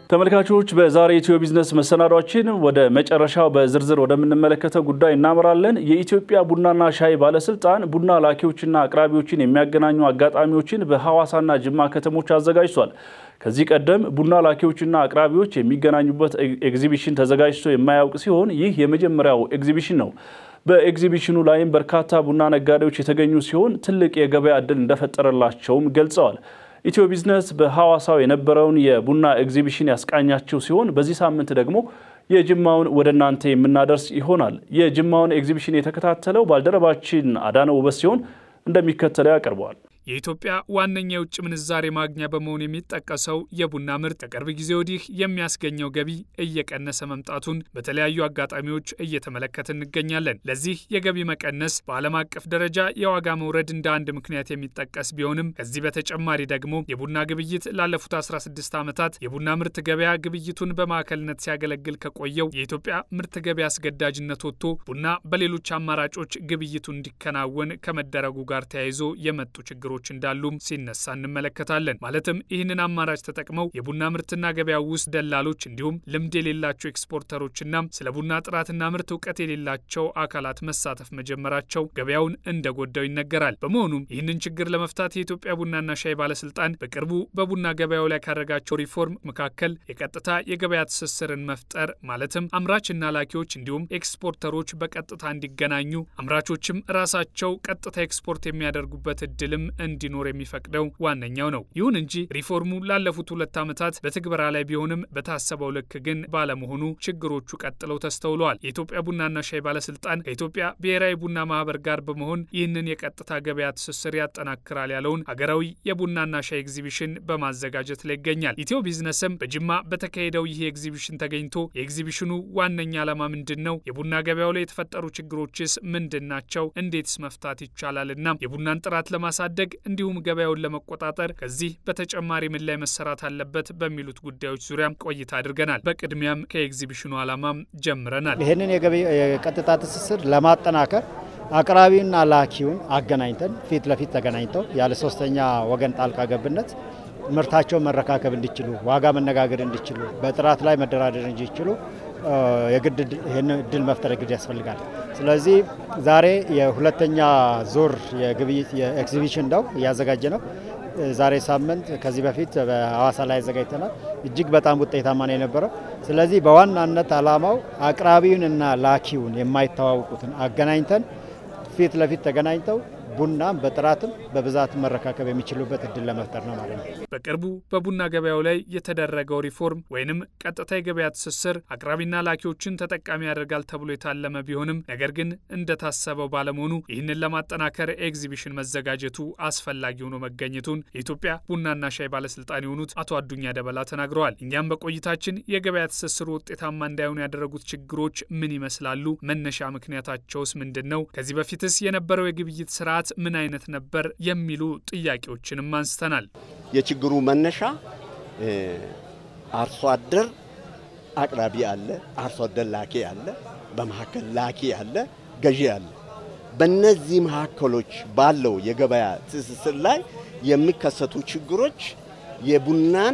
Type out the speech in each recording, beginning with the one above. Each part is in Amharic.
ተመልካቾች በዛሬ ኢትዮ ቢዝነስ መሰናዷችን ወደ መጨረሻው በዝርዝር ወደምንመለከተው ጉዳይ እናመራለን። የኢትዮጵያ ቡናና ሻይ ባለስልጣን ቡና ላኪዎችና አቅራቢዎችን የሚያገናኙ አጋጣሚዎችን በሐዋሳና ጅማ ከተሞች አዘጋጅቷል። ከዚህ ቀደም ቡና ላኪዎችና አቅራቢዎች የሚገናኙበት ኤግዚቢሽን ተዘጋጅቶ የማያውቅ ሲሆን ይህ የመጀመሪያው ኤግዚቢሽን ነው። በኤግዚቢሽኑ ላይም በርካታ ቡና ነጋዴዎች የተገኙ ሲሆን ትልቅ የገበያ ዕድል እንደፈጠረላቸውም ገልጸዋል። ኢትዮ ቢዝነስ በሐዋሳው የነበረውን የቡና ኤግዚቢሽን ያስቃኛቸው ሲሆን በዚህ ሳምንት ደግሞ የጅማውን ወደ እናንተ የምናደርስ ይሆናል። የጅማውን ኤግዚቢሽን የተከታተለው ባልደረባችን አዳነ ውበት ሲሆን እንደሚከተለው ያቀርበዋል። የኢትዮጵያ ዋነኛ የውጭ ምንዛሬ ማግኛ በመሆን የሚጠቀሰው የቡና ምርት ከቅርብ ጊዜ ወዲህ የሚያስገኘው ገቢ እየቀነሰ መምጣቱን በተለያዩ አጋጣሚዎች እየተመለከት እንገኛለን። ለዚህ የገቢ መቀነስ በዓለም አቀፍ ደረጃ የዋጋ መውረድ እንደ አንድ ምክንያት የሚጠቀስ ቢሆንም ከዚህ በተጨማሪ ደግሞ የቡና ግብይት ላለፉት 16 ዓመታት የቡና ምርት ገበያ ግብይቱን በማዕከልነት ሲያገለግል ከቆየው የኢትዮጵያ ምርት ገበያ አስገዳጅነት ወጥቶ ቡና በሌሎች አማራጮች ግብይቱ እንዲከናወን ከመደረጉ ጋር ተያይዞ የመጡ ችግሮች ችግሮች እንዳሉም ሲነሳ እንመለከታለን። ማለትም ይህንን አማራጭ ተጠቅመው የቡና ምርትና ገበያው ውስጥ ደላሎች እንዲሁም ልምድ የሌላቸው ኤክስፖርተሮችና ስለ ቡና ጥራትና ምርት እውቀት የሌላቸው አካላት መሳተፍ መጀመራቸው ገበያውን እንደጎዳው ይነገራል። በመሆኑም ይህንን ችግር ለመፍታት የኢትዮጵያ ቡናና ሻይ ባለስልጣን በቅርቡ በቡና ገበያው ላይ ካደረጋቸው ሪፎርም መካከል የቀጥታ የገበያ ትስስርን መፍጠር ማለትም አምራችና ላኪዎች እንዲሁም ኤክስፖርተሮች በቀጥታ እንዲገናኙ አምራቾችም ራሳቸው ቀጥታ ኤክስፖርት የሚያደርጉበት እድልም እንዲኖር የሚፈቅደው ዋነኛው ነው። ይሁን እንጂ ሪፎርሙ ላለፉት ሁለት ዓመታት በትግበራ ላይ ቢሆንም በታሰበው ልክ ግን ባለመሆኑ ችግሮቹ ቀጥለው ተስተውለዋል። የኢትዮጵያ ቡናና ሻይ ባለስልጣን ከኢትዮጵያ ብሔራዊ ቡና ማህበር ጋር በመሆን ይህንን የቀጥታ ገበያ ትስስር ያጠናክራል ያለውን ሀገራዊ የቡናና ሻይ ኤግዚቢሽን በማዘጋጀት ላይ ይገኛል። ኢትዮ ቢዝነስም በጅማ በተካሄደው ይህ ኤግዚቢሽን ተገኝቶ የኤግዚቢሽኑ ዋነኛ ዓላማ ምንድን ነው? የቡና ገበያው ላይ የተፈጠሩ ችግሮችስ ምንድን ናቸው? እንዴትስ መፍታት ይቻላልና የቡናን ጥራት ለማሳደግ እንዲሁም ገበያውን ለመቆጣጠር ከዚህ በተጨማሪ ምን ላይ መሰራት አለበት በሚሉት ጉዳዮች ዙሪያ ቆይታ አድርገናል። በቅድሚያም ከኤግዚቢሽኑ ዓላማም ጀምረናል። ይህንን የቀጥታ ትስስር ለማጠናከር አቅራቢና ላኪውን አገናኝተን ፊት ለፊት ተገናኝተው ያለ ሶስተኛ ወገን ጣልቃ ገብነት ምርታቸውን መረካከብ እንዲችሉ፣ ዋጋ መነጋገር እንዲችሉ፣ በጥራት ላይ መደራደር እንዲችሉ የግድ ይህን እድል መፍጠር ግድ ያስፈልጋል። ስለዚህ ዛሬ የሁለተኛ ዙር የግብይት የኤግዚቢሽን ነው እያዘጋጀ ነው። ዛሬ ሳምንት ከዚህ በፊት በሐዋሳ ላይ አዘጋጅተናል። እጅግ በጣም ውጤታማ ነው የነበረው። ስለዚህ በዋናነት ዓላማው አቅራቢውንና ላኪውን የማይተዋወቁትን አገናኝተን ፊት ለፊት ተገናኝተው ቡናም በጥራትም በብዛትም መረካከብ የሚችሉበት እድል ለመፍጠር ነው ማለት ነው። በቅርቡ በቡና ገበያው ላይ የተደረገው ሪፎርም ወይንም ቀጥታ የገበያ ትስስር አቅራቢና ላኪዎችን ተጠቃሚ ያደርጋል ተብሎ የታለመ ቢሆንም ነገር ግን እንደታሰበው ባለመሆኑ ይህንን ለማጠናከር ኤግዚቢሽን መዘጋጀቱ አስፈላጊ ሆኖ መገኘቱን የኢትዮጵያ ቡናና ሻይ ባለስልጣን የሆኑት አቶ አዱኛ ደበላ ተናግረዋል። እኛም በቆይታችን የገበያ ትስስሩ ውጤታማ እንዳይሆኑ ያደረጉት ችግሮች ምን ይመስላሉ? መነሻ ምክንያታቸውስ ምንድን ነው? ከዚህ በፊትስ የነበረው የግብይት ስርዓት ምን አይነት ነበር? የሚሉ ጥያቄዎችንም አንስተናል። የችግሩ መነሻ አርሶ አደር አቅራቢ አለ፣ አርሶ አደር ላኪ አለ፣ በመካከል ላኪ አለ፣ ገዢ አለ። በእነዚህ መካከሎች ባለው የገበያ ትስስር ላይ የሚከሰቱ ችግሮች የቡናን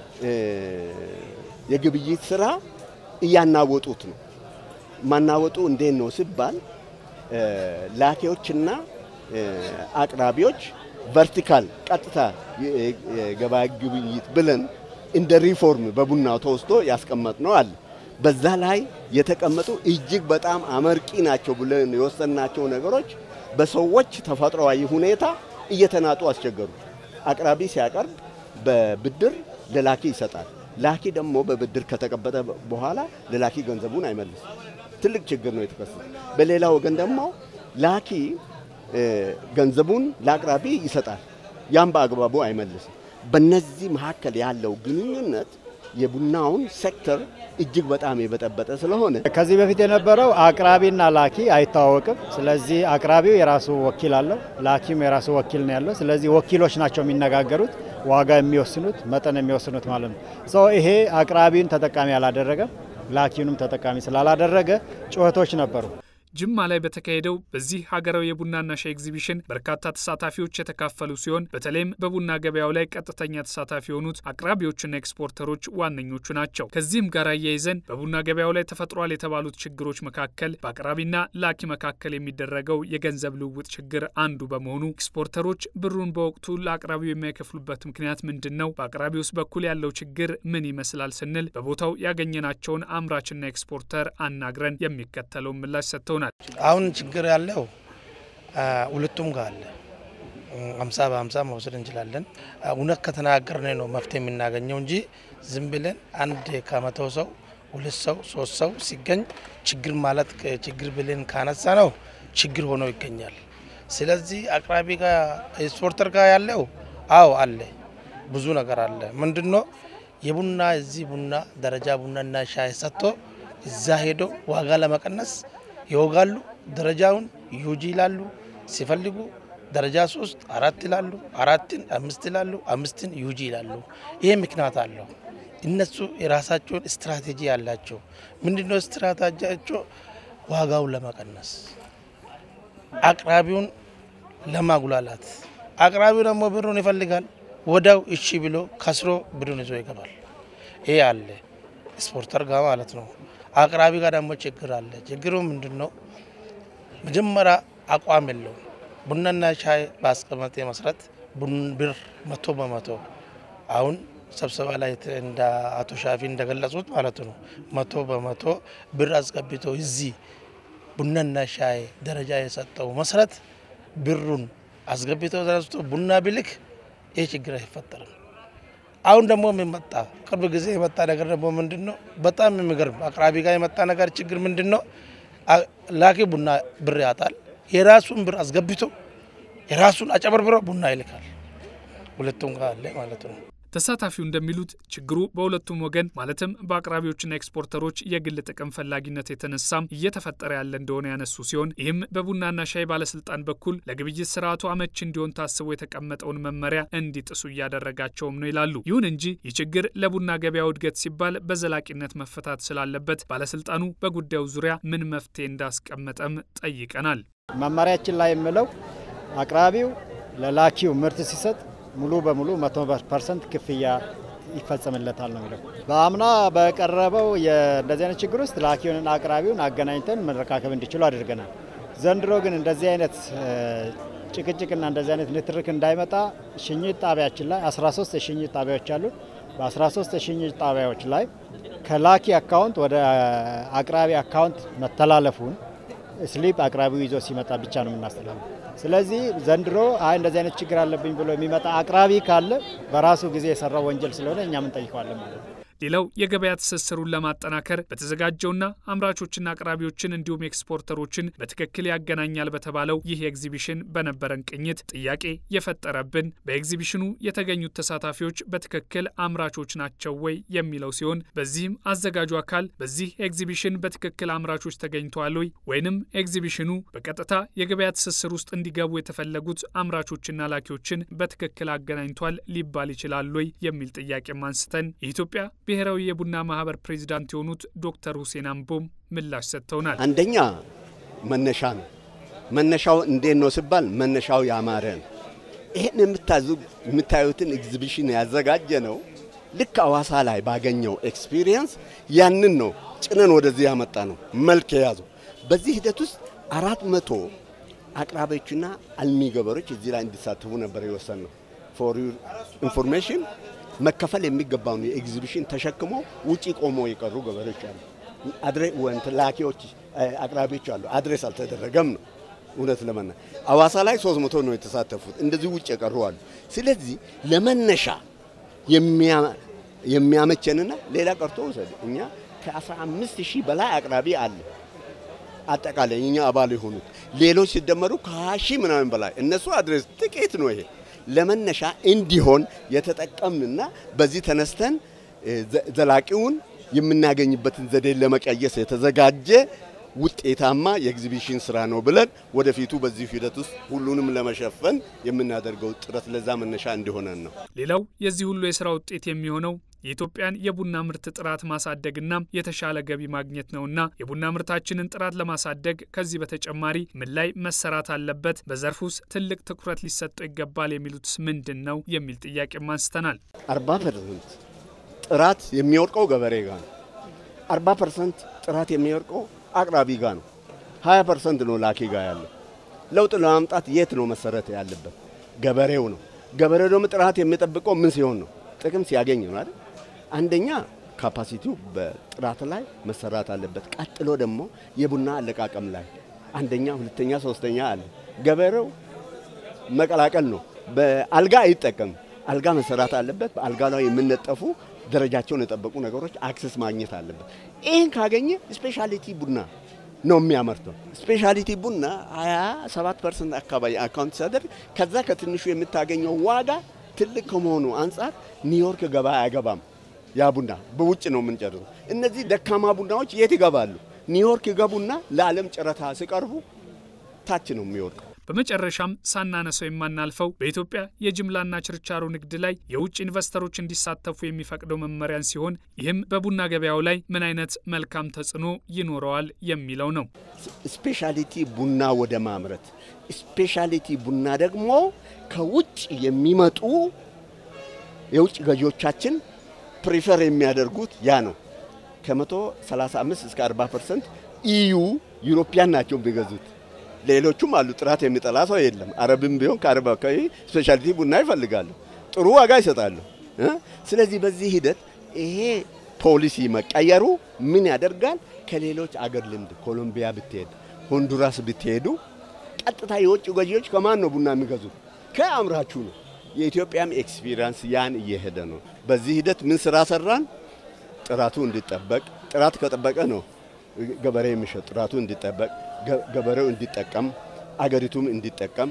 የግብይት ስራ እያናወጡት ነው። ማናወጡ እንዴት ነው ሲባል ላኪዎችና አቅራቢዎች ቨርቲካል ቀጥታ የገበያ ግብይት ብለን እንደ ሪፎርም በቡናው ተወስዶ ያስቀመጥ ነው አለ። በዛ ላይ የተቀመጡ እጅግ በጣም አመርቂ ናቸው ብለን የወሰናቸው ነገሮች በሰዎች ተፈጥሯዊ ሁኔታ እየተናጡ አስቸገሩ። አቅራቢ ሲያቀርብ በብድር ለላኪ ይሰጣል። ላኪ ደግሞ በብድር ከተቀበለ በኋላ ለላኪ ገንዘቡን አይመልስም። ትልቅ ችግር ነው የተከሰተ። በሌላ ወገን ደግሞ ላኪ ገንዘቡን ለአቅራቢ ይሰጣል፣ ያም በአግባቡ አይመልስም። በነዚህ መካከል ያለው ግንኙነት የቡናውን ሴክተር እጅግ በጣም የበጠበጠ ስለሆነ ከዚህ በፊት የነበረው አቅራቢና ላኪ አይተዋወቅም። ስለዚህ አቅራቢው የራሱ ወኪል አለው፣ ላኪም የራሱ ወኪል ነው ያለው። ስለዚህ ወኪሎች ናቸው የሚነጋገሩት፣ ዋጋ የሚወስኑት፣ መጠን የሚወስኑት ማለት ነው። ይሄ አቅራቢውን ተጠቃሚ አላደረገም፣ ላኪውንም ተጠቃሚ ስላላደረገ ጩኸቶች ነበሩ። ጅማ ላይ በተካሄደው በዚህ ሀገራዊ የቡናና ሻይ ኤግዚቢሽን በርካታ ተሳታፊዎች የተካፈሉ ሲሆን በተለይም በቡና ገበያው ላይ ቀጥተኛ ተሳታፊ የሆኑት አቅራቢዎችና ኤክስፖርተሮች ዋነኞቹ ናቸው። ከዚህም ጋር አያይዘን በቡና ገበያው ላይ ተፈጥሯል የተባሉት ችግሮች መካከል በአቅራቢና ላኪ መካከል የሚደረገው የገንዘብ ልውውጥ ችግር አንዱ በመሆኑ ኤክስፖርተሮች ብሩን በወቅቱ ለአቅራቢው የማይከፍሉበት ምክንያት ምንድን ነው? በአቅራቢ ውስጥ በኩል ያለው ችግር ምን ይመስላል ስንል በቦታው ያገኘናቸውን አምራችና ኤክስፖርተር አናግረን የሚከተለውን ምላሽ ሰጥተውናል። አሁን ችግር ያለው ሁለቱም ጋር አለ። አምሳ በአምሳ መውሰድ እንችላለን። እውነት ከተናገርን ነው መፍትሄ የምናገኘው እንጂ ዝም ብለን አንድ ከመቶ ሰው ሁለት ሰው ሶስት ሰው ሲገኝ ችግር ማለት ችግር ብለን ካነሳ ነው ችግር ሆኖ ይገኛል። ስለዚህ አቅራቢ ጋር ኤክስፖርተር ጋር ያለው አዎ አለ፣ ብዙ ነገር አለ። ምንድን ነው የቡና እዚህ ቡና ደረጃ ቡናና ሻይ ሰጥቶ እዛ ሄዶ ዋጋ ለመቀነስ ይወጋሉ። ደረጃውን ዩጂ ይላሉ ሲፈልጉ ደረጃ ሶስት አራት ይላሉ፣ አራትን አምስት ይላሉ፣ አምስትን ዩጂ ይላሉ። ይሄ ምክንያት አለው። እነሱ የራሳቸውን ስትራቴጂ ያላቸው ምንድነው? ስትራቴጂያቸው ዋጋውን ለመቀነስ አቅራቢውን ለማጉላላት። አቅራቢው ደግሞ ብሩን ይፈልጋል። ወዳው እሺ ብሎ ከስሮ ብሩን ይዞ ይገባል። ይሄ አለ ስፖርተር ጋር ማለት ነው። አቅራቢ ጋር ደግሞ ችግር አለ። ችግሩ ምንድን ነው? መጀመሪያ አቋም የለውም። ቡናና ሻይ በአስቀመጠ መሰረት ብር መቶ በመቶ አሁን ስብሰባ ላይ እንደ አቶ ሻፊ እንደገለጹት ማለት ነው መቶ በመቶ ብር አስገብቶ እዚህ ቡናና ሻይ ደረጃ የሰጠው መሰረት ብሩን አስገብቶ ተነስቶ ቡና ቢልክ ይህ ችግር አይፈጠርም። አሁን ደግሞ የሚመጣ ቅርብ ጊዜ የመጣ ነገር ደግሞ ምንድን ነው? በጣም የሚገርም አቅራቢ ጋር የመጣ ነገር ችግር ምንድን ነው? ላኪ ቡና ብር ያጣል። የራሱን ብር አስገብቶ የራሱን አጨበርብሮ ቡና ይልካል። ሁለቱም ጋር አለ ማለት ነው። ተሳታፊው እንደሚሉት ችግሩ በሁለቱም ወገን ማለትም በአቅራቢዎችና ኤክስፖርተሮች የግል ጥቅም ፈላጊነት የተነሳም እየተፈጠረ ያለ እንደሆነ ያነሱ ሲሆን ይህም በቡናና ሻይ ባለስልጣን በኩል ለግብይት ስርዓቱ አመች እንዲሆን ታስቦ የተቀመጠውን መመሪያ እንዲጥሱ እያደረጋቸውም ነው ይላሉ። ይሁን እንጂ ይህ ችግር ለቡና ገበያው እድገት ሲባል በዘላቂነት መፈታት ስላለበት ባለስልጣኑ በጉዳዩ ዙሪያ ምን መፍትሄ እንዳስቀመጠም ጠይቀናል። መመሪያችን ላይ የምለው አቅራቢው ለላኪው ምርት ሲሰጥ ሙሉ በሙሉ መቶ ፐርሰንት ክፍያ ይፈጸምለታል ነው የሚለው። በአምና በቀረበው እንደዚህ አይነት ችግር ውስጥ ላኪውንና አቅራቢውን አገናኝተን መረካከብ እንዲችሉ አድርገናል። ዘንድሮ ግን እንደዚህ አይነት ጭቅጭቅና እንደዚህ አይነት ንትርክ እንዳይመጣ ሽኝት ጣቢያችን ላይ 13 የሽኝት ጣቢያዎች አሉ። በ13 የሽኝት ጣቢያዎች ላይ ከላኪ አካውንት ወደ አቅራቢ አካውንት መተላለፉን ስሊፕ አቅራቢው ይዞ ሲመጣ ብቻ ነው የምናስተላልፈው። ስለዚህ ዘንድሮ አይ እንደዚህ አይነት ችግር አለብኝ ብሎ የሚመጣ አቅራቢ ካለ በራሱ ጊዜ የሰራው ወንጀል ስለሆነ እኛም እንጠይቀዋለን ማለት ነው። ሌላው የገበያ ትስስሩን ለማጠናከር በተዘጋጀውና አምራቾችና አቅራቢዎችን እንዲሁም ኤክስፖርተሮችን በትክክል ያገናኛል በተባለው ይህ ኤግዚቢሽን በነበረን ቅኝት ጥያቄ የፈጠረብን በኤግዚቢሽኑ የተገኙት ተሳታፊዎች በትክክል አምራቾች ናቸው ወይ የሚለው ሲሆን በዚህም አዘጋጁ አካል በዚህ ኤግዚቢሽን በትክክል አምራቾች ተገኝተዋል ወይ ወይንም ኤግዚቢሽኑ በቀጥታ የገበያ ትስስር ውስጥ እንዲገቡ የተፈለጉት አምራቾችና ላኪዎችን በትክክል አገናኝቷል ሊባል ይችላል ወይ የሚል ጥያቄም አንስተን የኢትዮጵያ ብሔራዊ የቡና ማህበር ፕሬዚዳንት የሆኑት ዶክተር ሁሴን አምቦም ምላሽ ሰጥተውናል። አንደኛ መነሻ ነው። መነሻው እንዴት ነው ሲባል መነሻው ያማረ ነው። ይህን የምታዩትን ኤግዚቢሽን ያዘጋጀ ነው ልክ አዋሳ ላይ ባገኘው ኤክስፒሪየንስ ያንን ነው ጭነን ወደዚህ ያመጣ ነው መልክ የያዘው። በዚህ ሂደት ውስጥ አራት መቶ አቅራቢዎችና አልሚ ገበሬዎች እዚህ ላይ እንዲሳተፉ ነበር የወሰን ነው። ፎር ዩር ኢንፎርሜሽን መከፈል የሚገባውን የኤግዚቢሽን ተሸክሞ ውጪ ቆሞ የቀሩ ገበሬዎች አሉ። አድሬ ወንት ላኪዎች አቅራቢዎች አሉ። አድሬስ አልተደረገም ነው እውነት ለመና አዋሳ ላይ 300 ነው የተሳተፉት። እንደዚህ ውጭ የቀሩ አሉ። ስለዚህ ለመነሻ የሚያመቸንና ሌላ ቀርቶ ውሰድ እኛ ከ15 ሺህ በላይ አቅራቢ አለ አጠቃላይ እኛ አባል የሆኑት ሌሎች ሲደመሩ ከ20 ሺህ ምናምን በላይ እነሱ አድሬስ ጥቂት ነው ይሄ ለመነሻ እንዲሆን የተጠቀምንና በዚህ ተነስተን ዘላቂውን የምናገኝበትን ዘዴ ለመቀየስ የተዘጋጀ ውጤታማ የኤግዚቢሽን ስራ ነው ብለን ወደፊቱ በዚህ ሂደት ውስጥ ሁሉንም ለመሸፈን የምናደርገው ጥረት ለዛ መነሻ እንዲሆነን ነው። ሌላው የዚህ ሁሉ የስራ ውጤት የሚሆነው የኢትዮጵያን የቡና ምርት ጥራት ማሳደግና የተሻለ ገቢ ማግኘት ነውና የቡና ምርታችንን ጥራት ለማሳደግ ከዚህ በተጨማሪ ምን ላይ መሰራት አለበት? በዘርፍ ውስጥ ትልቅ ትኩረት ሊሰጠው ይገባል የሚሉትስ ምንድን ነው የሚል ጥያቄም አንስተናል። አርባ ፐርሰንት ጥራት የሚወርቀው ገበሬ ጋር ነው። አርባ ፐርሰንት ጥራት የሚወርቀው አቅራቢ ጋር ነው። ሀያ ፐርሰንት ነው ላኪ ጋር ያለው። ለውጥ ለማምጣት የት ነው መሰረት ያለበት? ገበሬው ነው። ገበሬው ደግሞ ጥራት የሚጠብቀው ምን ሲሆን ነው? ጥቅም ሲያገኝ ነው አይደል? አንደኛ ካፓሲቲው በጥራት ላይ መሰራት አለበት። ቀጥሎ ደግሞ የቡና አለቃቀም ላይ አንደኛ፣ ሁለተኛ፣ ሶስተኛ አለ። ገበሬው መቀላቀል ነው። በአልጋ አይጠቀምም። አልጋ መሰራት አለበት። በአልጋ ላይ የምነጠፉ ደረጃቸውን የጠበቁ ነገሮች አክሰስ ማግኘት አለበት። ይህን ካገኘ ስፔሻሊቲ ቡና ነው የሚያመርተው። ስፔሻሊቲ ቡና 27 ፐርሰንት አካባቢ አካውንት ሲያደርግ ከዛ ከትንሹ የምታገኘው ዋጋ ትልቅ ከመሆኑ አንጻር ኒውዮርክ ገበያ አይገባም። ያ ቡና በውጭ ነው የምንጨርሰው። እነዚህ ደካማ ቡናዎች የት ይገባሉ? ኒውዮርክ ይገቡና ለዓለም ጨረታ ሲቀርቡ ታች ነው የሚወድቀው። በመጨረሻም ሳናነሰው የማናልፈው በኢትዮጵያ የጅምላና ችርቻሮ ንግድ ላይ የውጭ ኢንቨስተሮች እንዲሳተፉ የሚፈቅደው መመሪያን ሲሆን ይህም በቡና ገበያው ላይ ምን አይነት መልካም ተጽዕኖ ይኖረዋል የሚለው ነው። ስፔሻሊቲ ቡና ወደ ማምረት ስፔሻሊቲ ቡና ደግሞ ከውጭ የሚመጡ የውጭ ገዢዎቻችን ፕሪፈር የሚያደርጉት ያ ነው። ከመቶ 35 እስከ 40 ፐርሰንት ኢዩ ዩሮፒያን ናቸው የሚገዙት። ሌሎቹም አሉ። ጥራት የሚጠላ ሰው የለም። አረብም ቢሆን ከአረብ አካባቢ ስፔሻሊቲ ቡና ይፈልጋሉ፣ ጥሩ ዋጋ ይሰጣሉ። ስለዚህ በዚህ ሂደት ይሄ ፖሊሲ መቀየሩ ምን ያደርጋል? ከሌሎች አገር ልምድ ኮሎምቢያ ብትሄድ፣ ሆንዱራስ ብትሄዱ ቀጥታ የውጭ ገዢዎች ከማን ነው ቡና የሚገዙት? ከአምራቹ ነው። የኢትዮጵያም ኤክስፒሪንስ ያን እየሄደ ነው። በዚህ ሂደት ምን ስራ ሰራን? ጥራቱ እንዲጠበቅ ጥራት ከጠበቀ ነው ገበሬ የሚሸጥ ጥራቱ እንዲጠበቅ ገበሬው እንዲጠቀም አገሪቱም እንዲጠቀም።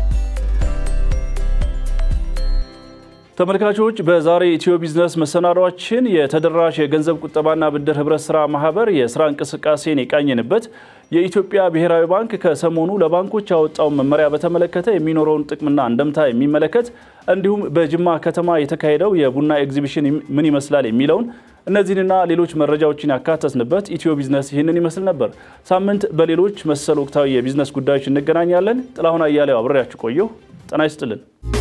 ተመልካቾች በዛሬ ኢትዮ ቢዝነስ መሰናዷችን የተደራሽ የገንዘብ ቁጠባና ብድር ህብረት ስራ ማህበር የስራ እንቅስቃሴን የቃኘንበት የኢትዮጵያ ብሔራዊ ባንክ ከሰሞኑ ለባንኮች ያወጣውን መመሪያ በተመለከተ የሚኖረውን ጥቅምና እንደምታ የሚመለከት እንዲሁም በጅማ ከተማ የተካሄደው የቡና ኤግዚቢሽን ምን ይመስላል የሚለውን እነዚህንና ሌሎች መረጃዎችን ያካተትንበት ኢትዮ ቢዝነስ ይህንን ይመስል ነበር። ሳምንት በሌሎች መሰል ወቅታዊ የቢዝነስ ጉዳዮች እንገናኛለን። ጥላሁን አያሌው አብሬያችሁ ቆየሁ። ጤና ይስጥልን።